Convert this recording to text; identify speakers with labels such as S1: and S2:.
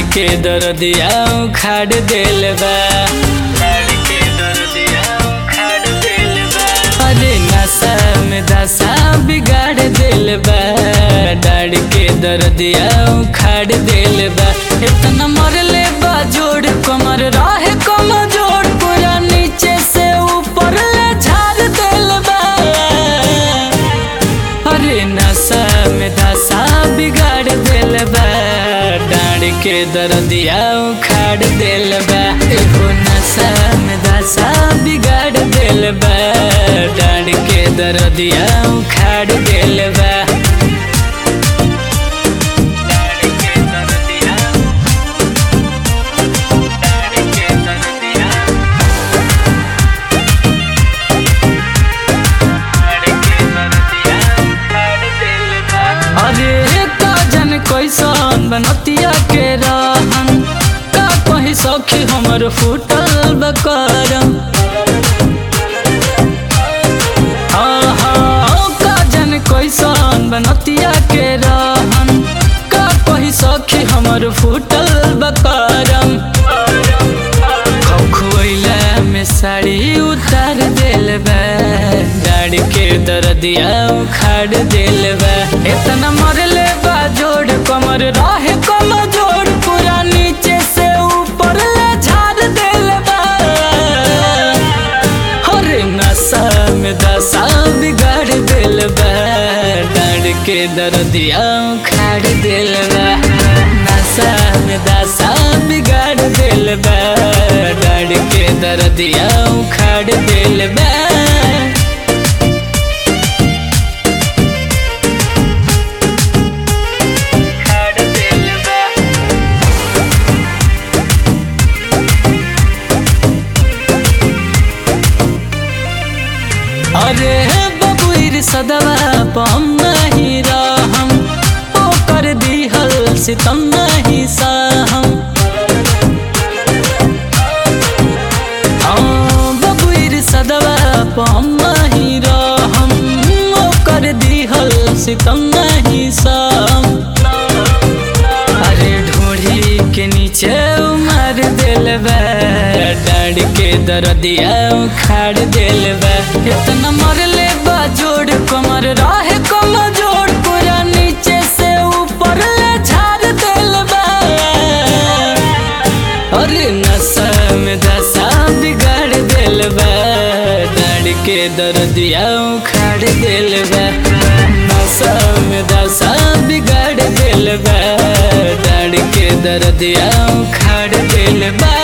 S1: के दर्दिया उखाड़ देल बा डाड़ के दर्दिया उखाड़ देल बा अरे नशा में दशा बिगाड़ देल बा डाड़ के दर्दिया उखाड़ देल बा इतना मरले बा जोड़ कमर रहे कम जोड़ पूरा नीचे से ऊपर ले झाड़ देल बा अरे नशा में दशा बिगाड़ देल बा डाड़ के दर्दिया उखाड़ देल बा एगो नशा में दशा बिगाड़ देल बा डाड़ के दर्दिया उखाड़ देल बा डाड़ के दर्दिया डाड़ के दर्दिया अरे का जन कैसन बनतिया के रहन का कहीं सखी हमर फूटल बकरम आहा, का जन कैसन बनतिया के रहन का कहीं सखी हमर फूटल बकरम खोखुला में साड़ी उतार देल बा डाड़ के दर्दिया उखाड़ देल बा इतना मरले बा जोड़ कमर रहे कम जोड़ पूरा नीचे से ऊपर ले झाड़ देल बा हरे नशा में दशा बिगाड़ देल बा डाड़ के दर्दिया उखाड़ देल बा नशा में दशा बिगाड़ देल बा डाड़ के दर्दिया उखाड़ देल बा उखाड़ देल बा अरे बबुर सदवा पम नहीं रहम ओ कर दिहल सितम नहीं सहम हाँ, बबुर सदवा पम नहीं रहम ओ कर दिहल सितम नहीं सहम अरे ढोढ़ी के नीचे उमर दिल बा डाड़ के दर्दिया उखाड़ दिल बा इतना मरले बा जोड़ कमर रहे कम जोड़ पूरा नीचे से ऊपर ले झाड़ दिल बा अरे नशा में दशा बिगाड़ दिल बा डाड़ के दर्दिया उखाड़ दिल बा नशा में दशा बिगाड़ दिल बा डाड़ के दर्दिया उखाड़ दिल बा